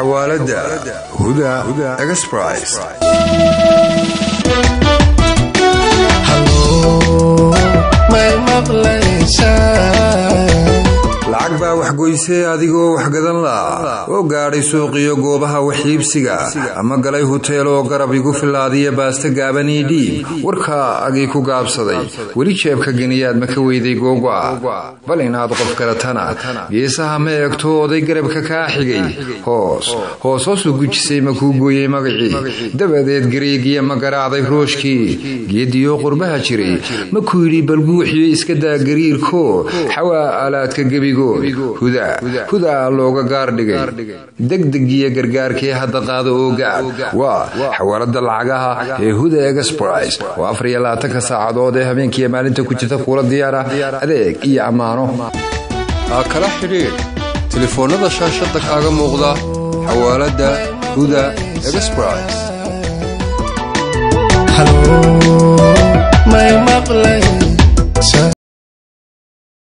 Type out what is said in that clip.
xawaaladda huda exbris lacag baa waxgoysee adigoo waxgadan la oo gaadhay suuqiyo goobaha waxiibsiga ama galay huteel oo garab igu filaadiya baasta gaabanii dhiib warkaa agii ku gaabsaday weli jeebka geniyaad ma ka weyday googo'a bal inaad qof garatana geesaha ma eegto oday garabka kaa xigay hoos hoos hoosu gujisay ma kuu gooyey magacii dabadeed gariigiya ma garaacday rooshkii geediyoo qurbaha jiray ma ku yidhi balguuxiyo iska daa gariirko xawaa aalaadka gebigo hudaa looga gaardhigay degdegiyo gargaarkee hadda qaada oo gaab waa xawaalada lacagaha ee huda exbris oo afariyo labaatanka saacadood ee habeenkiiyo maalinta ku jirta kuula diyaara adeeg iyo ammaano kala xidhiidh telefoonnada shaashadda kaaga muuqda xawaaladda huda exbris